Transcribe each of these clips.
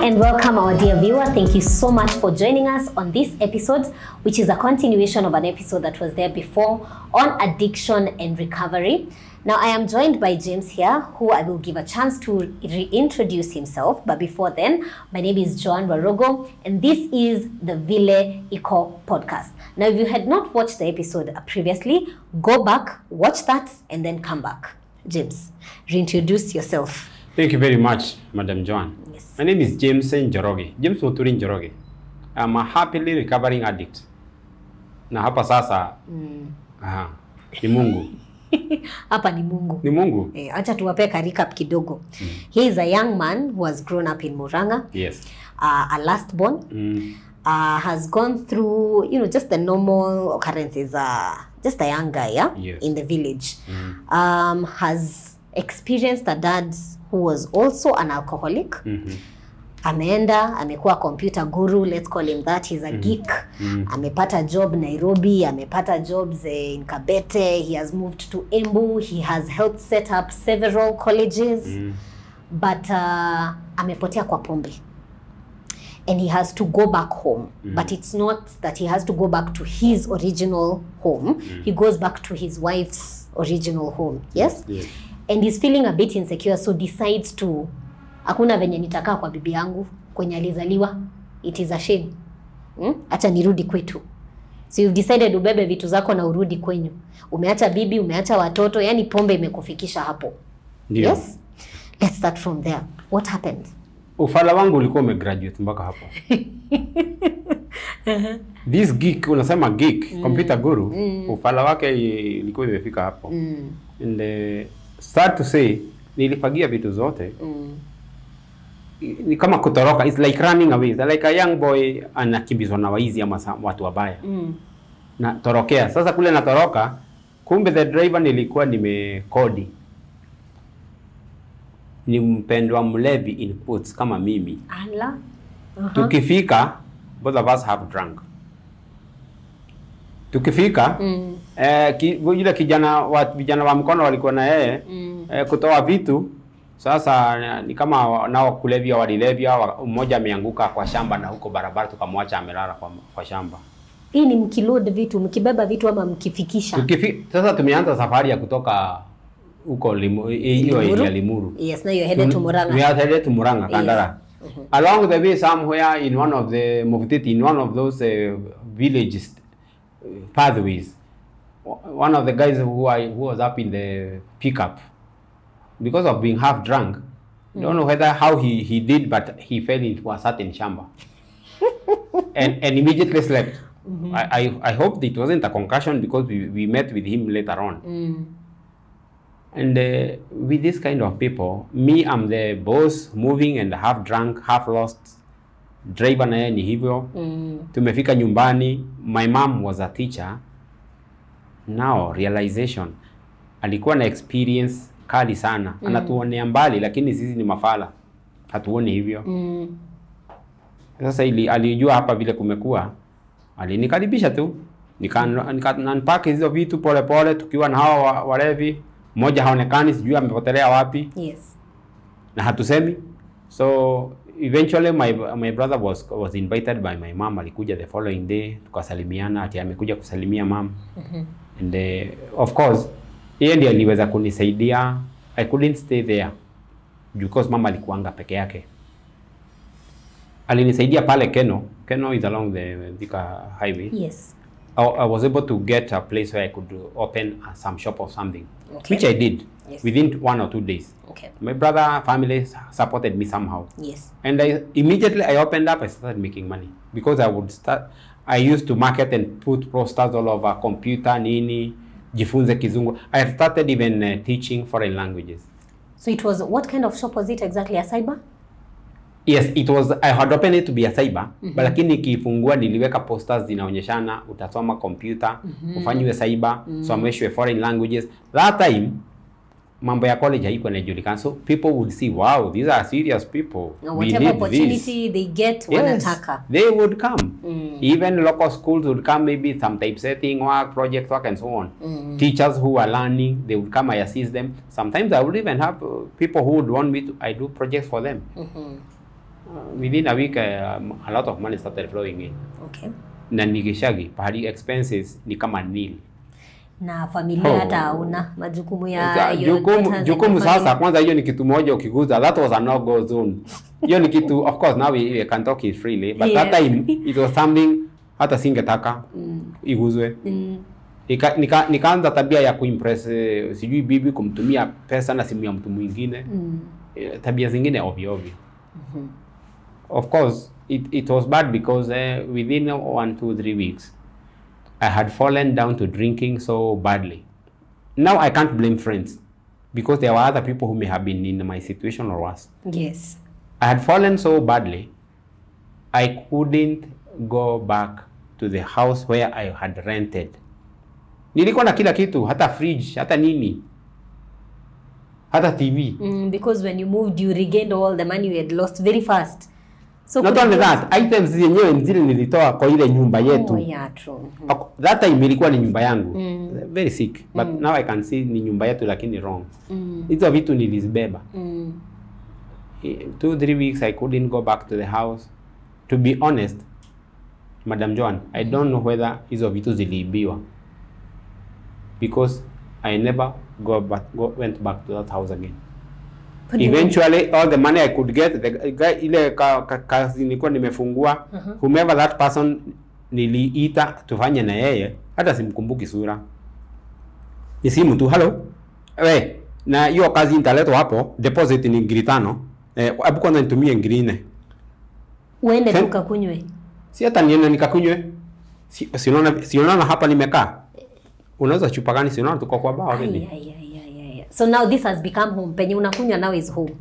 and welcome, our dear viewer. Thank you so much for joining us on this episode, which is a continuation of an episode that was there before on addiction and recovery. Now, I am joined by James here, who I will give a chance to reintroduce himself. But before then, my name is Joan Warogo, and this is the Ville Eco podcast. Now, if you had not watched the episode previously, go back, watch that, and then come back. James, reintroduce yourself. Thank you very much, Madam Joan. Yes. My name is James Njoroge. James Muturi Njoroge. I'm a happily recovering addict. Na hapa sasa aha, ni Mungu. Hapa ni Mungu. Ni Mungu. Eh, acha tuwape ka recap kidogo. He is a young man who has grown up in Muranga, Yes. uh, a last born, Mm. uh, has gone through, you know, just the normal occurrences, uh, just a young guy, yeah, Yes. in the village. Mm. Um, has experienced a dad who was also an alcoholic. Mhm. Ameenda, amekuwa computer guru, let's call him that. He's a geek. Amepata job Nairobi, amepata jobs eh, in Kabete. He has moved to Embu. He has helped set up several colleges. Mm. but uh, amepotea kwa pombe and he has to go back home mm. but it's not that he has to go back to his original home mm. he goes back to his wife's original home yes Yes. and he's feeling a bit insecure so decides to hakuna venye nitakaa kwa bibi yangu kwenye alizaliwa it is a shame hmm? acha nirudi kwetu so you've decided ubebe vitu zako na urudi kwenyu umeacha bibi umeacha watoto yani pombe imekufikisha hapo Ndio. yes let's start from there what happened Ufala wangu ulikuwa umegraduate mpaka hapo. This geek unasema geek, computer guru, ufala wake ilikuwa imefika hapo. mm. And uh, sad to say nilifagia vitu zote. Mm. Ni kama kutoroka, it's like running away. It's like a young boy anakimbizwa na waizi ama sa- watu wabaya. Mm. natorokea sasa kule natoroka kumbe the driver nilikuwa nimekodi ni mpendwa mlevi in quotes kama mimi Ala. Uh-huh. tukifika both of us have drunk tukifika Mm. eh, ki, yule kijana wa vijana wa mkono walikuwa na yeye Mm. eh, kutoa vitu sasa eh, ni kama wa- nao kulevya walilevya wa- mmoja ameanguka kwa shamba na huko barabara tukamwacha amelala kwa, kwa shamba hii ni mkiload vitu mkibeba vitu ama mkifikisha Tukifi, sasa tumeanza safari ya kutoka huko Limu- hiyo Limuru? area Limuru. yes now you're headed to We Murang'a are headed to Murang'a, Kandara. Along the way somewhere in one of the Muvtiti, in one of those uh, villages uh, pathways, o- one of the guys who, I, who was up in the pickup, because of being half drunk, don't know whether how he, he did, but he fell into a certain shamba and, and immediately slept. I, I, I hope it wasn't a concussion because we, we met with him later on. mm. And uh, with this kind of people, me, I'm the boss, moving and half drunk, half lost. Driver naye ni hivyo. Mm. Tumefika nyumbani, my mom was a teacher. Now realization, alikuwa na experience kali sana. Anatuonea mbali, lakini sisi ni mafala, hatuoni hivyo. Mm. Sasa ili, alijua hapa vile kumekuwa, alinikaribisha tu nika, nika unpack hizo vitu pole pole, tukiwa na hawa wa- walevi. Mmoja haonekani, sijui amepotelea wapi yes na hatusemi. So eventually my, my brother was, was invited by my mom, alikuja the following day, tukasalimiana, ati amekuja kusalimia mom and uh, of course yeye ndiye aliweza kunisaidia. I couldn't stay there because mama alikuanga peke yake alinisaidia pale Keno. Keno is along the Thika highway. yes I, I was able to get a place where I could open uh, some shop or something, Okay. which I did Yes. within one or two days. okay My brother family supported me somehow, yes and I immediately I opened up. I started making money because I would start. I used to market and put posters all over computer nini, jifunze kizungu. I started even uh, teaching foreign languages. so it was what kind of shop was it exactly a cyber Yes, it was I had opened it to be a cyber, but lakini nikifungua niliweka posters zinaonyeshana utasoma computer, ufanyiwe cyber, someshwe foreign languages. That time mambo ya college haikuwa inajulikana. So people would see, wow, these are serious people. Now, We whatever need this. opportunity they get Yes, wanataka they would come. Mm. Even local schools would come, maybe some typesetting work, project work, and so on. Teachers who are learning, they would come, I assist them. Sometimes I would even have uh, people who would want me to, I do projects for them. Mhm. within a week um, a lot of money started flowing in Okay. na nikishagi pahali expenses ni kama nil Na familia Oh. hata hauna majukumu ya Sa- your jukumu, daughters and jukumu your family. sasa kwanza hiyo ni kitu moja ukiguza that was a no go zone hiyo ni kitu of course now we, we can talk it freely but that Yes. time it was something hata singetaka Mm. iguzwe Mm. nika, nika, nikaanza tabia ya kuimpress eh, sijui bibi kumtumia pesa na simu ya mtu mwingine Mm. eh, tabia zingine ovyo ovyo of course it, it was bad because uh, within one two three weeks i had fallen down to drinking so badly now i can't blame friends because there were other people who may have been in my situation or worse Yes. i had fallen so badly i couldn't go back to the house where i had rented nilikuwa na kila kitu hata fridge hata nini hata tv Mm, because when you moved you regained all the money you had lost very fast. So not could only you- that items zenyewe zile nilitoa kwa ile nyumba yetu Oh, yeah, true. Mhm. Ako- that time ilikuwa ni nyumba yangu Mm. very sick but now i can see ni nyumba yetu lakini wrong Mm. hizo vitu nilizibeba Mm. Eh, two three weeks i couldn't go back to the house to be honest madam joan i don't know whether hizo vitu ziliibiwa because i never go back, go, went back to that house again What do you mean? eventually all the money i could get the guy, ile ka, ka, kazi nilikuwa nimefungua Uh-huh. whomever that person niliita tufanye na yeye hata simkumbuki sura ni simu tu halo we na hiyo kazi nitaletwa hapo deposit ni ngiri tano eh, hebu kwanza nitumie ngiri nne Uende Ten- tukakunywe. si hata niende nikakunywe si, si unaona si unaona hapa nimekaa unaweza chupa gani si unaona tuko kwa bar already Ay, ay, ay, ay, ay, ay. So now this has become home. Penye unakunywa now is home.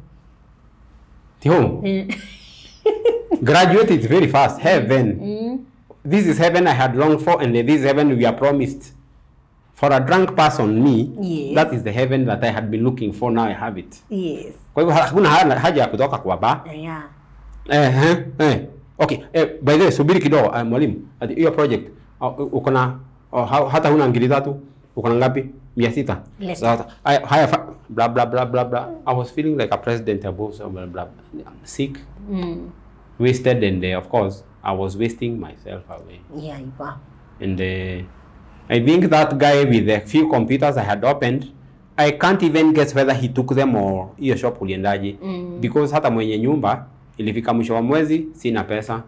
Ti home Mm. graduate is very fast heaven Mm. this is heaven I had longed for, and this heaven we are promised. For a drunk person, me, Yes. that is the heaven that I had been looking for. Now I have it. Yes. Kwa hivyo hakuna ha- haja ya kutoka kwa ba. Yeah. Eh, eh, eh. Okay, eh, by the way, subiri kidogo uh, mwalimu. Ati hiyo project uh, uko na uh, ha- hata huna ngiri tatu, uko na ngapi? Mia sita. Less. Sasa haya haya fa- blah blah blah blah blah. I was feeling like a president above so blah blah. I'm sick, Mm. wasted, and uh, of course I was wasting myself away. Yeah, you are. And uh, I think that guy with the few computers I had opened, I can't even guess whether he took them or hiyo shop uliendaje. Mm. Because hata mwenye nyumba ilifika mwisho wa mwezi sina pesa,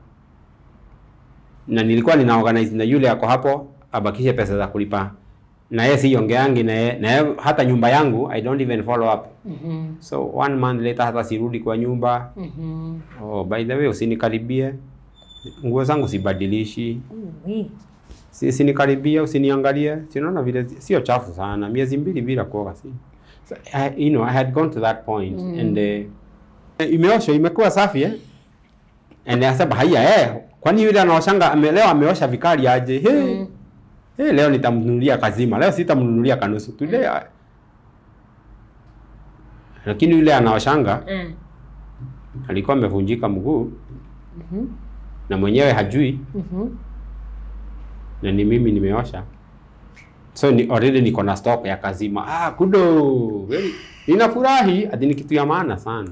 na nilikuwa nina organize na yule ako hapo abakishe pesa za kulipa, na yeye siongeangi na yeye, na yeye hata nyumba yangu I don't even follow up. Mhm. So one month later hata sirudi kwa nyumba. Mhm. Oh, by the way usinikaribie, nguo zangu sibadilishi Oui. si sinikaribia usiniangalie sinaona vile zi- sio chafu sana miezi mbili bila kuoga si so, I, you know I had gone to that point mm. and uh, imeoshwa imekuwa safi eh and nasema haya eh kwani yule anaoshanga ame, leo ameosha vikali aje hey, Mm. hey, leo nitamnunulia kazima leo sitamnunulia kanusu today I... lakini yule anaoshanga Mm. alikuwa amevunjika mguu Mhm. na mwenyewe hajui Mhm. na ni mimi nimeosha so ni already niko na stock ya kazima ah kudo very ninafurahi ati ni kitu ya maana sana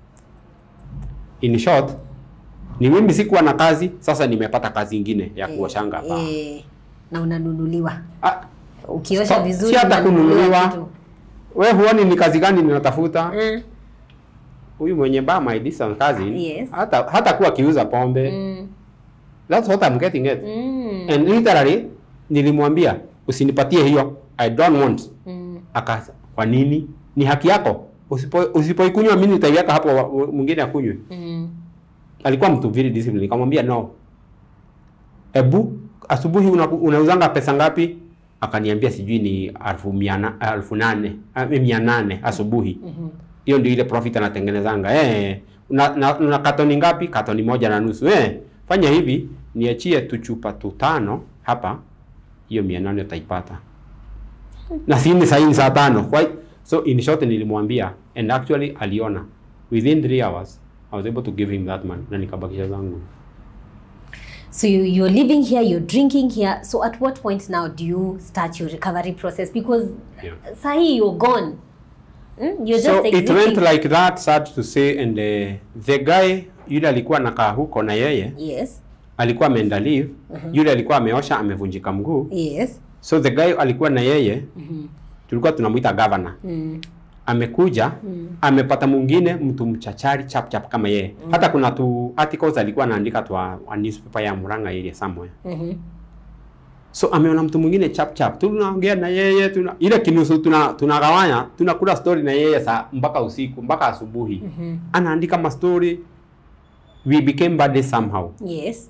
in short ni mimi sikuwa na kazi sasa nimepata kazi ingine ya kuoshanga hapa Eh, na unanunuliwa. ah, Ukiosha So, vizuri si hata unanunuliwa kununuliwa. kitu. we huoni ni kazi gani ninatafuta Mm. huyu mwenye bar my distant cousin Yes. hata hata kuwa akiuza pombe Mm. that's what I'm getting at Mm. and literally nilimwambia usinipatie hiyo I don't want Mm. Akasa, kwa nini? Ni haki yako. Usipo usipoikunywa mimi nitaiweka hapo wa- wa- mwingine akunywe. Mm. Alikuwa mtu very disciplined. Nikamwambia no. Ebu asubuhi una, unauzanga pesa ngapi? Akaniambia sijui ni elfu mia na- elfu nane ah, mia nane asubuhi. Mhm. Hiyo ndio ile profit anatengenezanga. Eh, una, na, una katoni ngapi? Katoni moja na nusu. Eh, fanya hivi, niachie tu chupa tu tano hapa. Hiyo mia nane utaipata na sini saini saa tano Kwa, so in short nilimwambia and actually aliona within 3 hours I was able to give him that money na nikabakisha zangu So you, you're living here, you're drinking here. So at what point now do you start your recovery process? Because Yeah. sahi you're gone. Mm, you're so just it existing. went like that sad to say and uh, the guy yule alikuwa nakaa huko na yeye yes. alikuwa ameenda leave yule alikuwa ameosha amevunjika mguu Yes. so the guy alikuwa na yeye Mhm. tulikuwa tunamuita governor Mm. amekuja Mm. amepata mwingine mtu mchachari chap chap kama yeye hata kuna tu articles alikuwa anaandika twa a newspaper ya Murang'a area somewhere Mhm. so ameona mtu mwingine chap chap tunaongea na yeye tuna ile kinusu tuna tunagawanya tunakula story na yeye saa mpaka usiku mpaka asubuhi Mhm. anaandika ma story we became buddies somehow Yes.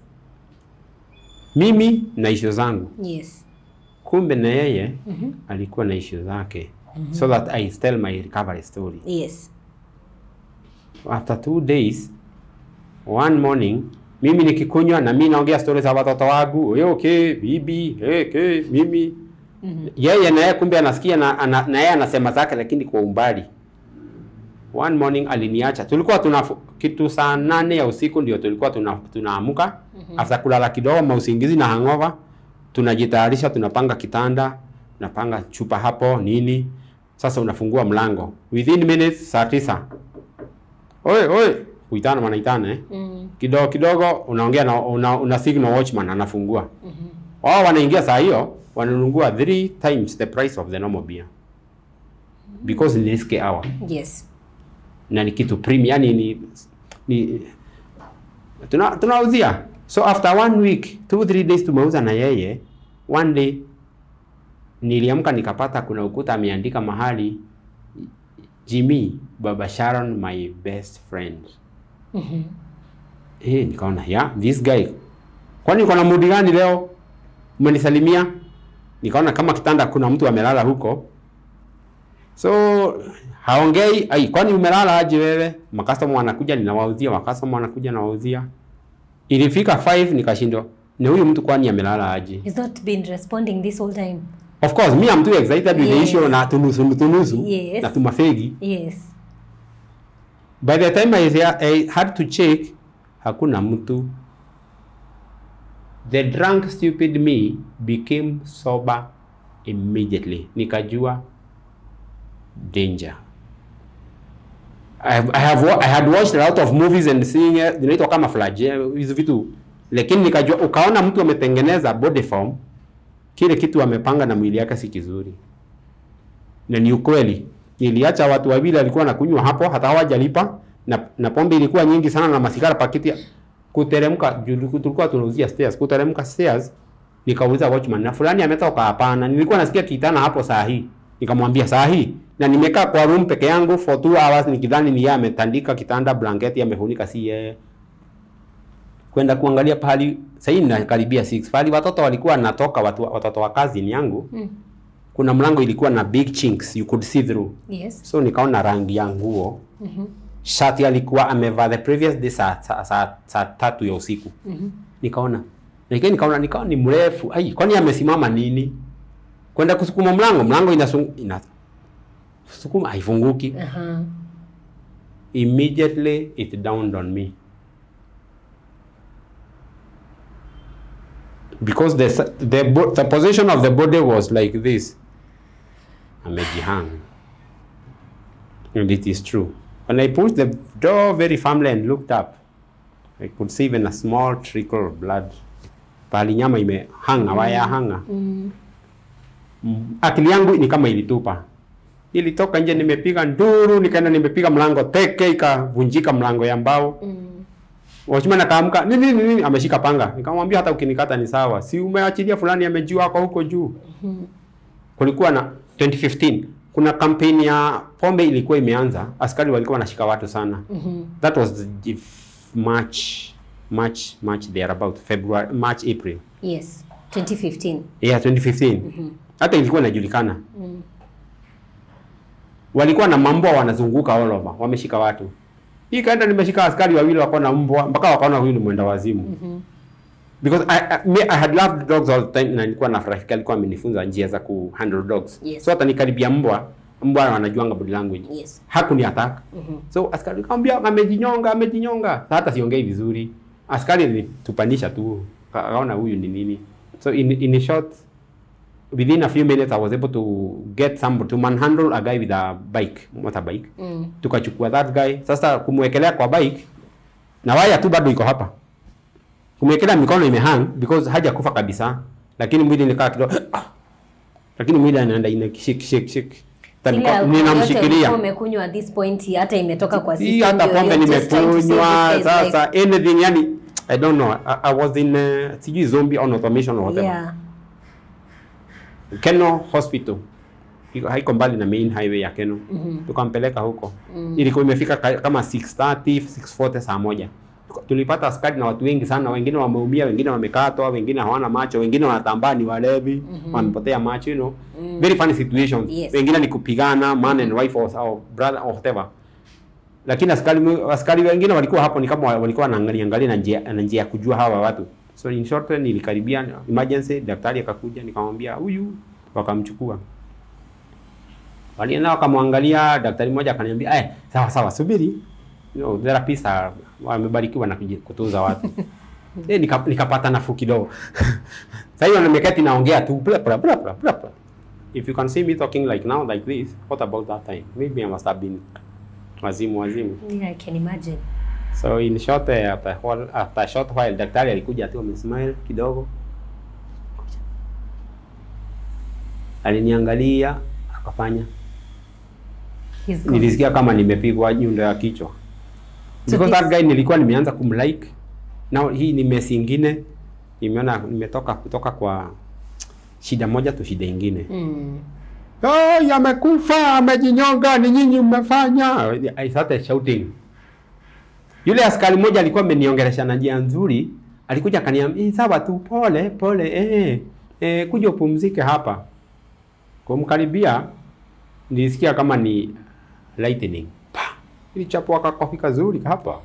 mimi na issue zangu Yes. kumbe na yeye Mhm. alikuwa na issue zake so that I tell my recovery story Yes. after two days one morning mimi nikikunywa na mimi naongea stories za watoto wangu "Oye, okay bibi hey, okay, mimi Mhm. yeye naye kumbe anasikia na, ana, na yeye anasema zake lakini kwa umbali one morning aliniacha tulikuwa tuna kitu saa nane ya usiku ndio tulikuwa tuna tunaamuka after kulala kidogo mausingizi na hangover tunajitayarisha tunapanga kitanda napanga chupa hapo nini sasa unafungua mlango within minutes saa tisa oye oye kuitana wanaitana eh Mm. kidogo kidogo unaongea na una, una signal watchman anafungua Mhm. wao wanaingia saa hiyo wananunua three times the price of the normal beer because ni risk hour Yes. na ni kitu premium yani ni, ni tuna tunauzia so after one week two three days tumeuza na yeye one day niliamka nikapata kuna ukuta ameandika mahali Jimmy Baba Sharon my best friend Mhm. Eh, nikaona ya this guy. Kwani uko na mudi gani leo? Umenisalimia? Nikaona kama kitanda kuna mtu amelala huko. So haongei, ai kwani umelala aje wewe? Makastoma wanakuja ninawauzia, makastoma wanakuja nawauzia. Ilifika 5 nikashindwa. Ni huyu mtu kwani amelala aje? He's not been responding this whole time. Of course, me I'm too excited with the Yes. issue na tunusu tunusu Yes. na tumafegi. Yes. By the time I, I had to check, hakuna mtu. The drunk stupid me became sober immediately. Nikajua danger. I have, I have wa- I had watched a lot of movies and seeing uh, zinaitwa kama flash eh, hizo vitu, lakini nikajua, ukaona mtu ametengeneza body form, kile kitu amepanga na mwili yake si kizuri na ni ukweli. Niliacha watu wawili walikuwa nakunywa hapo, hata hawajalipa na, na pombe ilikuwa nyingi sana na masigara pakiti. ya- Kuteremka juu tulikuwa tunauzia stairs, kuteremka stairs nikauliza watchman na fulani ametoka? Hapana, nilikuwa nasikia kitana hapo saa hii. Nikamwambia saa hii, na nimekaa kwa room peke yangu for two hours nikidhani ni yeye ametandika kitanda, blanketi amefunika, si yeye kwenda kuangalia pahali sasa hii ninakaribia 6 pahali watoto walikuwa wanatoka watu, watoto wa kazi yangu Mm. kuna mlango ilikuwa na big chinks you could see through Yes. so nikaona rangi ya nguo Mhm. shati alikuwa amevaa the previous day saa, saa, saa, saa tatu ya usiku Mhm. nikaona lakini nikaona nikaona ni mrefu ai kwani amesimama nini kwenda kusukuma mlango mlango inasu, ina sukuma haifunguki Aha. immediately it dawned on me because the the bo- the position of the body was like this amejihang and it is true when i pushed the door very firmly and looked up i could see even a small trickle of blood pahali nyama imehanga waya hanga Mm. Mm, akili yangu ni kama ilitupa nilitoka nje nimepiga nduru nikaenda nimepiga mlango teke ikavunjika mlango ya mbao Mm. Watchman akaamka nini nini nini ameshika panga nikamwambia hata ukinikata ni sawa si umeachilia fulani amejua ako huko juu Mhm. kulikuwa na 2015 kuna kampeni ya pombe ilikuwa imeanza askari walikuwa wanashika watu sana Mhm. that was the f- March March March there about February March April Yes. 2015. yeah 2015 Mhm. hata ilikuwa inajulikana Mm. walikuwa na mambwa wanazunguka all over, wameshika watu. Hii kaenda nimeshika askari wawili wako na mbwa mpaka wakaona huyu ni mwenda wazimu. Mhm. Because I, I, me, I had loved dogs all the time na nilikuwa na rafiki alikuwa amenifunza njia za ku handle dogs. Yes. So hata nikaribia mbwa, mbwa wanajuanga body language. Yes. Hakuni attack. Mhm. So askari akamwambia amejinyonga, amejinyonga. Sasa hata siongei vizuri. Askari alitupanisha tu. Kaona huyu ni nini. So in, in short within a few minutes I was able to get some to manhandle a guy with a bike, motorbike. Mm. Tukachukua that guy. Sasa kumwekelea kwa bike na waya tu bado iko hapa. Kumwekelea mikono imehang because hajakufa kabisa. Lakini mwili nikaa kidogo lakini mwili anaenda ina shake shake shake. Ile Niko- alcohol yote Ninamshikilia. ulikuwa umekunywa at this point hata imetoka kwa Hii system, hata you're- pombe you're just trying to save nimekunywa this guy's life. sasa anything yani I don't know. I, I was in uh, sijui zombie on automation or whatever. Yeah. Keno Hospital. Iko- Haiko mbali na main highway ya Keno. Tukampeleka huko. Ilikuwa imefika ka- kama 6:30, 6:40 saa moja. Tuka- Tulipata askari na watu wengi sana, wengine wameumia, wengine wamekatwa, wengine hawana macho, wengine wanatambaa ni walevi, wamepotea macho, you know. Very funny situation. Yes. Wengine ni kupigana, man and wife or, or brother or whatever. Lakini askari askari wengine walikuwa hapo ni kama walikuwa wanaangalia angalia na njia na njia ya kujua hawa watu. So in short nilikaribia emergency, daktari akakuja, nikamwambia huyu, wakamchukua. Walienda wakamwangalia, daktari mmoja akaniambia, "Eh, sawa sawa, subiri." You know, therapists are wamebarikiwa na kuji- kutunza watu. eh, nika, nikapata nafuu kidogo. Sasa hiyo nimeketi naongea tu bla bla bla bla bla. bla. If you can see me talking like now like this, what about that time? Maybe I must have been wazimu wazimu. Yeah, I can imagine. So in short, uh, after, while, after a short while daktari alikuja tu amesmile kidogo, aliniangalia akafanya, He's gone. nilisikia kama nimepigwa nyundo ya kichwa So because this- that guy nilikuwa nimeanza kumlike. Now hii ni mesi ingine, nimeona nimetoka kutoka kwa shida moja tu shida ingine. Mm. Oh, amekufa, amejinyonga, ni nyinyi mmefanya. I started shouting. Yule askari mmoja alikuwa ameniongelesha na njia nzuri, alikuja akaniambia, "Eh, sawa tu, pole pole, eh, eh, kuja upumzike hapa." Kumkaribia nilisikia kama ni lightning. Pa! Ilichapwa kakofi kazuri hapa.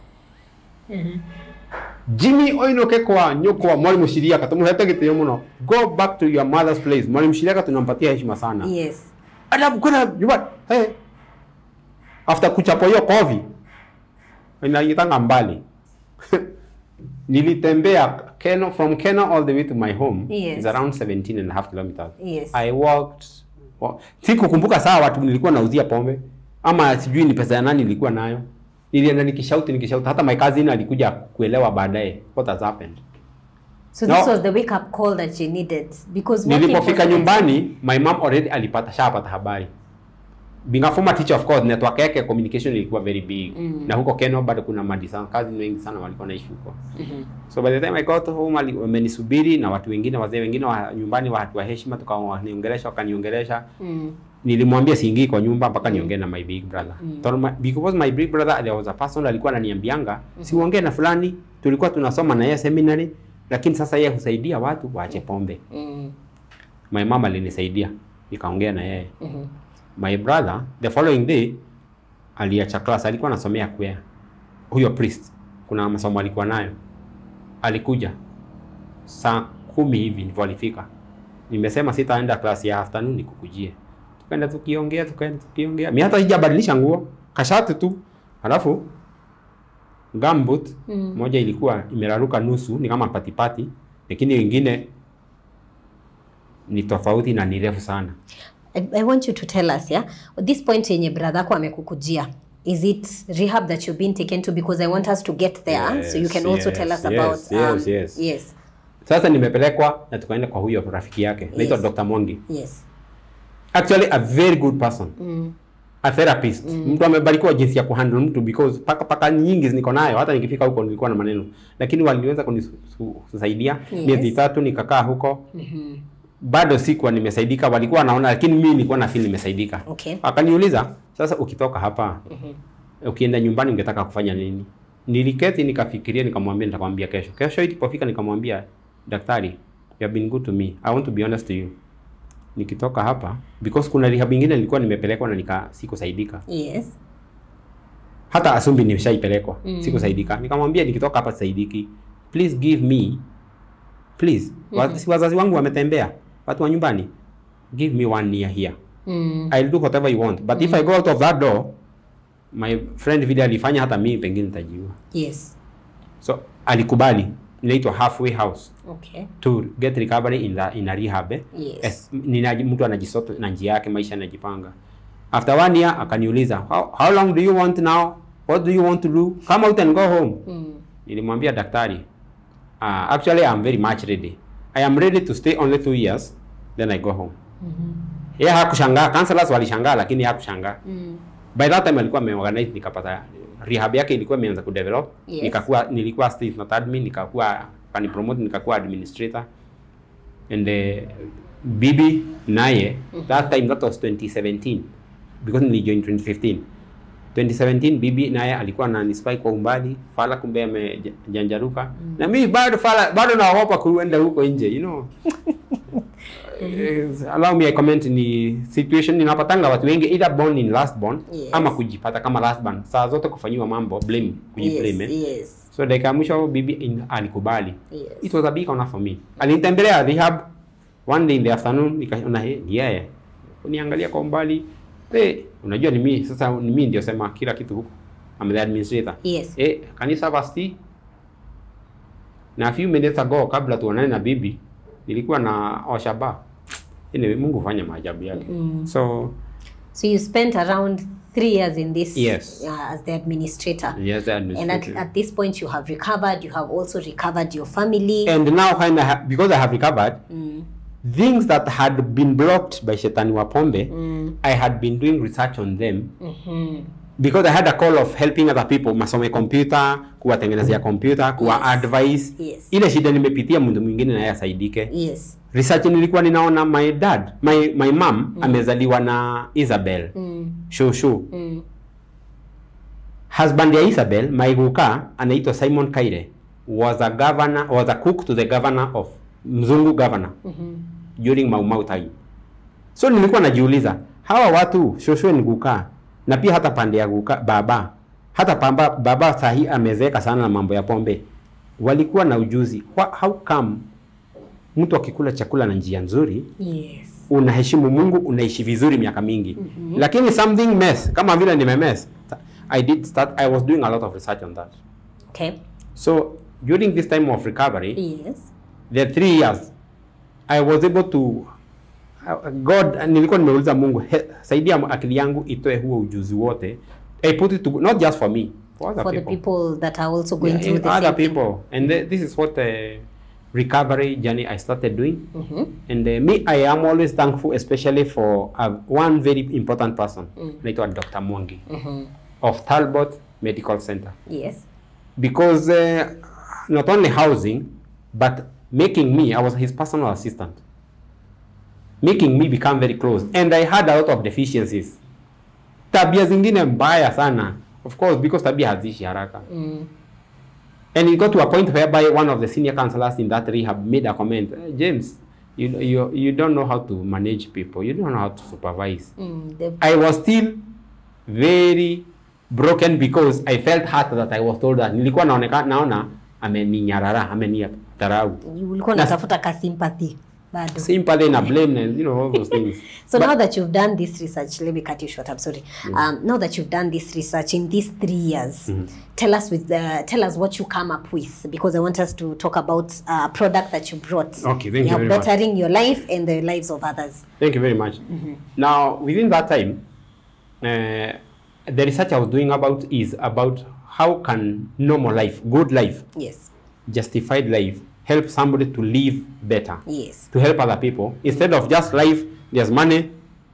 Jimmy oinoke kwa nyoko mwalimu Shiriaka tumuhete gitio muno. Go back to your mother's place. Mwalimu Shiriaka tunampatia heshima sana. Yes. Adabu kuna yuba. Hey. After kuchapwa hiyo kofi. Inaitanga mbali. Nilitembea Keno from Keno all the way to my home. Yes. It's around 17 and a half kilometers. Yes. I walked wa- sikukumbuka saa watu nilikuwa nauzia pombe ama sijui ni pesa ya nani nilikuwa nayo. Nilienda nikishauti nikishauti hata my cousin alikuja kuelewa baadaye what has happened. So No. this was the wake up call that you needed because working Nilipofika for- nyumbani, my mom already alipata shapata habari. Being a former teacher of course, network yake communication ilikuwa very big. Mm. Na huko Keno bado kuna madisa cousin wengi sana walikuwa naishi huko. Mhm. So by the time I got home ali- wamenisubiri na watu wengine wazee wengine wa nyumbani wa watu wa heshima tukawaniongelesha wakaniongelesha. Mm. Nilimwambia siingii kwa nyumba mpaka niongee na my big brother. Mm. Told my, because my big brother there was a person alikuwa ananiambianga siuongee na fulani, tulikuwa tunasoma na yeye seminary, lakini sasa yeye husaidia watu waache pombe. Mm. My mama alinisaidia nikaongea na yeye. Mhm. My brother the following day aliacha class, alikuwa anasomea kwea. Huyo priest kuna masomo alikuwa nayo, alikuja saa kumi hivi ndivyo alifika. Nimesema sitaenda class ya afternoon nikukujie. Tukaenda tukiongea, tukaenda tukiongea. Mimi hata sijabadilisha nguo, kashati tu. Halafu gambut Mm. moja ilikuwa imeraruka nusu, ni kama patipati, lakini wengine ni tofauti na ni refu sana. I, I want you to tell us, yeah, at this point yenye brother yako amekukujia is it rehab that you've been taken to because I want us to get there so you can Yes, also tell yes, us about yes, yes, yes. yes Sasa nimepelekwa na tukaenda kwa huyo rafiki yake naitwa Yes. Dr. Mongi. yes Actually a very good person. mm. A therapist. Mtu amebarikiwa jinsi ya kuhandle mtu because paka paka nyingi niko nayo hata nikifika huko nilikuwa na maneno. Lakini waliweza kunisaidia Yes. miezi tatu nikakaa huko. Mhm. Bado sikuwa nimesaidika, walikuwa wanaona lakini mimi nilikuwa na feel nimesaidika. Okay. Akaniuliza, sasa ukitoka hapa Mhm. ukienda nyumbani ungetaka kufanya nini? Niliketi nikafikiria, nikamwambia nitakwambia kesho. Kesho ilipofika nikamwambia daktari, you have been good to me. I want to be honest to you. Nikitoka hapa because kuna rehab ingine nilikuwa nimepelekwa na nika sikusaidika. yes Hata Asumbi nimeshaipelekwa, Mm. sikusaidika. Nikamwambia nikitoka hapa sisaidiki. Please give me please. Wa- si wazazi wangu wametembea, watu wa nyumbani. Give me one year here. mm. I'll do whatever you want. But if I go out of that door, my friend vile alifanya hata mimi pengine nitajiua. yes So alikubali inaitwa halfway house Okay. to get recovery in, the, in a rehab eh? Yes. As, nina, mtu anajisota na njia yake maisha anajipanga after one year akaniuliza how, how long do you want now what do you want to do come out and go home Mm. nilimwambia daktari uh, actually I'm very much ready I am ready to stay only two years then I go home yeye hakushangaa counselors walishangaa lakini hakushangaa Mm. by that time alikuwa ameorganize nikapata rehab yake ilikuwa imeanza kudevelop Yes. nikakuwa nilikuwa state not admin nikakuwa kani promote nikakuwa administrator and uh, bibi naye that time that was 2017 because nilijoin 2015 2017 bibi naye alikuwa ananispy kwa umbali fala kumbe amejanjaruka na mimi bado fala bado naogopa kuenda huko nje you know Eh, allow me I comment ni situation ninapatanga watu wengi either born in last born Yes. ama kujipata kama last born saa zote kufanyiwa mambo blame kujiblame Yes. eh. Yes. so dakika ya mwisho bibi in, alikubali Yes. it was a big honor for me alinitembelea rehab one day in the afternoon nikaona hey, ni yeye uniangalia kwa umbali hey, unajua ni mimi sasa ni mimi ndio sema kila kitu huko I'm the administrator Yes. eh kanisa basti na a few minutes ago kabla tuonane na bibi nilikuwa na oshaba anyway Mungu hufanya maajabu yake Mm. so So you spent around three years in this Yes. uh, as the administrator. yes the And at, administrator at this point, you have recovered. You have also recovered your family. and now when I ha- because I have recovered Mm. things that had been blocked by Shetani Wapombe Mm. I had been doing research on them Mhm. because I had a call of helping other people masome computer kuwatengenezea computer kuwa Yes. advice Yes. ile shida nimepitia mtu mwingine naye asaidike Yes. research nilikuwa ninaona my dad my, my mom amezaliwa na Isabel Mm. shushu Mm. husband ya Isabel Maiguka anaitwa Simon Kaire was a governor was a cook to the governor of mzungu governor Mhm. during Mau Mau time. So nilikuwa najiuliza hawa watu Shosho ni Guka na pia hata pande ya Guka baba hata pamba, baba sahi amezeeka sana na mambo ya pombe, walikuwa na ujuzi Wha, how come mtu akikula chakula na njia nzuri Yes. unaheshimu Mungu, unaishi vizuri miaka mingi mm-hmm. lakini something mess kama vile nimemess. I did start, I was doing a lot of research on that. Okay. So during this time of recovery, Yes. the three years I was able to uh, God nilikuwa nimeuliza Mungu he, saidia akili yangu itoe huo ujuzi wote I put it to not just for me for other For the people, people that are also going Yeah, through the other same thing. people and th- this is what the recovery journey I started doing Mhm. and uh, me I am always thankful especially for uh, one very important person anaitwa Dr. Mwangi Mhm. of Talbot Medical Center Yes. because uh, not only housing but making me I was his personal assistant making me become very close and I had a lot of deficiencies tabia zingine mbaya sana of course because tabia haziishi haraka Mm. and it got to a point whereby one of the senior counselors in that rehab made a comment "Eh, James you, you, you don't know how to manage people you don't know how to supervise Mm. The, I was still very broken because I felt hurt that I was told that nilikuwa naoneka naona ameninyarara amenitarau ulikuwa Na- unatafuta ka sympathy bado. sympathy na blame and you know all those things So But- now that you've done this research, let me cut you short. I'm sorry. Um, now that you've done this research in these three years, tell us with the tell us what you come up with because I want us to talk about a product that you brought. Okay, thank you You're very much. bettering your life and the lives of others. Thank you very much. Now, within that time, uh, the research I was doing about is about how can normal life, good life, Yes. justified life, help somebody to live better, Yes. to help other people instead of just life. There's money.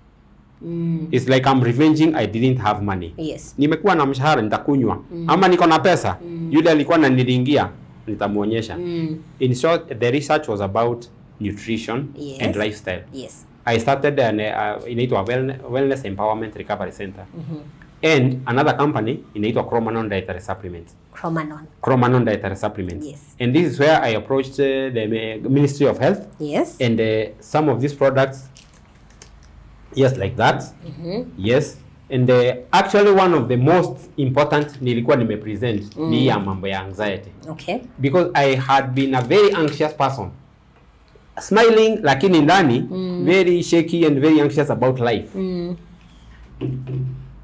It's like I'm revenging. I didn't have money. Yes. Nimekuwa na mshahara nitakunywa, ama niko na pesa, yule alikuwa ananiringia nitamuonyesha. Mm. In short, the research was about nutrition Yes. and lifestyle. Yes. I started an uh, inaitwa wellness, wellness Empowerment Recovery Center and another company inaitwa Chromanon Dietary Supplements. Chromanon. Chromanon Dietary Supplements. Yes. And this is where I approached uh, the uh, Ministry of Health Yes. and uh, some of these products, yes, like that. Yes. And uh, actually one of the most important nilikuwa nimepresent ni ya mambo ya anxiety Okay. because I had been a very anxious person. Smiling lakini ndani very shaky and very anxious about life. Mm.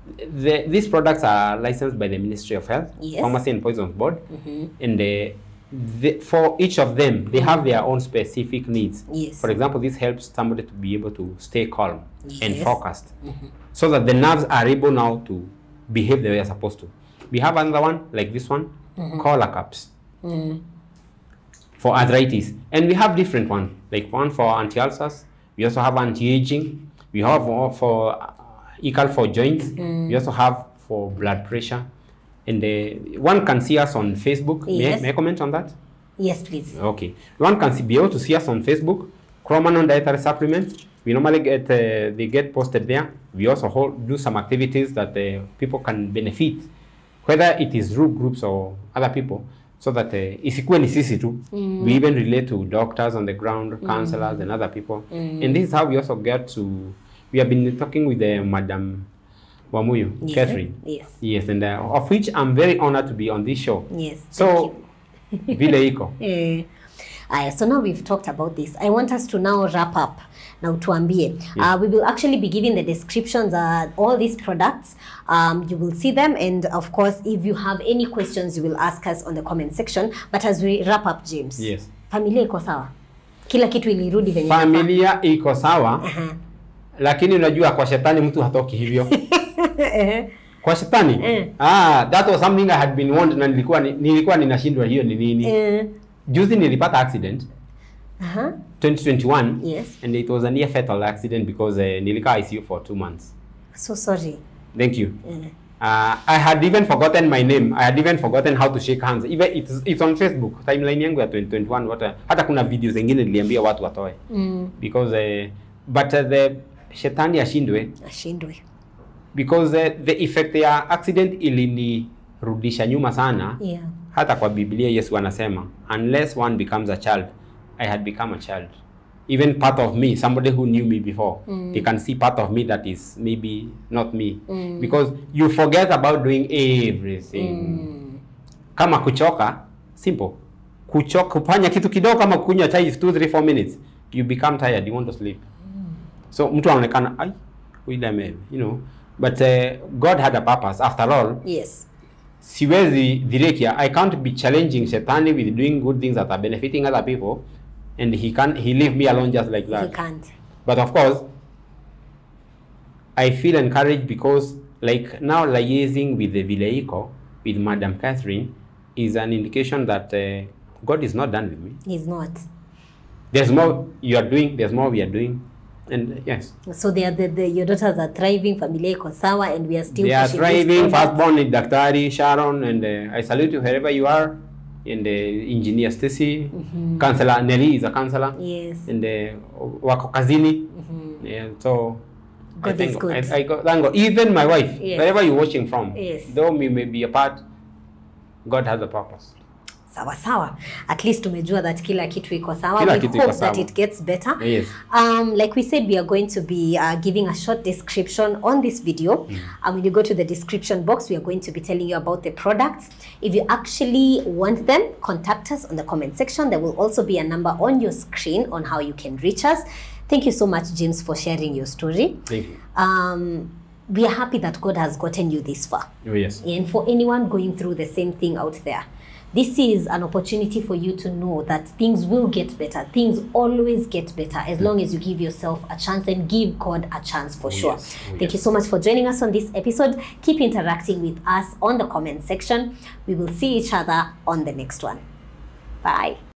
The, these products are licensed by the Ministry of Health, Yes. Pharmacy and Poisons Board, and uh, the, for each of them, they have their own specific needs. Yes. For example, this helps somebody to be able to stay calm and Yes. focused, so that the nerves are able now to behave the way they're supposed to. We have another one like this one, collar cups for arthritis, and we have different one like one for anti-ulcers. We also have anti-aging. We have one for uh, equal for joints. We also have for blood pressure, and uh, one can see us on Facebook. May, I- Yes. may I comment on that? Yes, please. Okay. One can see, be able to see us on Facebook. Chromanon dietary supplements. We normally get uh, they get posted there. We also hold, do some activities that uh, people can benefit, whether it is group groups or other people, so that uh, isikuwe ni sisi tu. We even relate to doctors on the ground, counselors, and other people. And this is how we also get to. We have been talking with uh, Madam Wamuyu, Yes. Catherine. Yes. Yes, and uh, of which I'm very honored to be on this show. Yes. thank So, vile iko. Eh, Aya, so now we've talked about this. I want us to now wrap up. Now tuambie. Uh, we will actually be giving the descriptions uh, all these products. Um, you will see them and of course if you have any questions you will ask us on the comment section. But as we wrap up James. Yes. Familia iko sawa? Kila kitu ilirudi venye inafaa? familia iko sawa Aha. lakini unajua kwa shetani mtu hatoki hivyo Eh, kwa shetani Eh. ah, that was something I had been warned na nilikuwa ni- nilikuwa ninashindwa hiyo ni nini eh, juzi nilipata accident aha. 2021 Yes. and it was a near fatal accident because uh, nilikaa ICU for two months So sorry. thank you Eh, Uh, I had even forgotten my name. I had even forgotten how to shake hands. Even it's, it's on Facebook. Timeline yangu ya 2021 what, hata kuna video zingine niliambia watu watoe mm, because uh, but uh, the shetani ashindwe ashindwe. because uh, the effect ya accident ilinirudisha nyuma sana Yeah. hata kwa biblia yesu anasema unless one becomes a child i had become a child even part of me somebody who knew me before they can see part of me that is maybe not me because you forget about doing everything kama kuchoka simple kuchoka kufanya kitu kidogo kama kunywa chai 2 3 4 minutes you become tired you want to sleep so mtu anaonekana ai huyu ame you know but uh, god had a purpose after all Yes. siwezi dhirekia i can't be challenging shetani with doing good things that are benefiting other people and he can he leave me alone just like He that can't. but of course i feel encouraged because like now liaising with the vileiko with madam catherine is an indication that uh, god is not done with me He's not. there's more you are doing there's more we are doing and yes So they are the, the your daughters are thriving, familia iko sawa, and we are still they are pushing this thriving product. firstborn is daktari sharon and uh, i salute you wherever you are and uh, engineer stacy counselor nelly is a counselor Yes. and uh, wako kazini yeah, so I God is thank, good. I, I go, thank God. Even my wife, Yes. wherever you're watching from, Yes. though we may be apart, God has a purpose. sawa sawa at least tumejua that kila kitu iko sawa Kila we kitu hope iko that sawa. it gets better Yes. um, like we said we are going to be uh, giving a short description on this video and when you go to the description box we are going to be telling you about the products if you actually want them contact us on the comment section there will also be a number on your screen on how you can reach us thank you so much james for sharing your story Thank you. um, we are happy that god has gotten you this far Oh, yes. and for anyone going through the same thing out there this is an opportunity for you to know that things will get better things always get better as long as you give yourself a chance and give god a chance for sure yes. Oh, thank yes. you so much for joining us on this episode keep interacting with us on the comment section we will see each other on the next one bye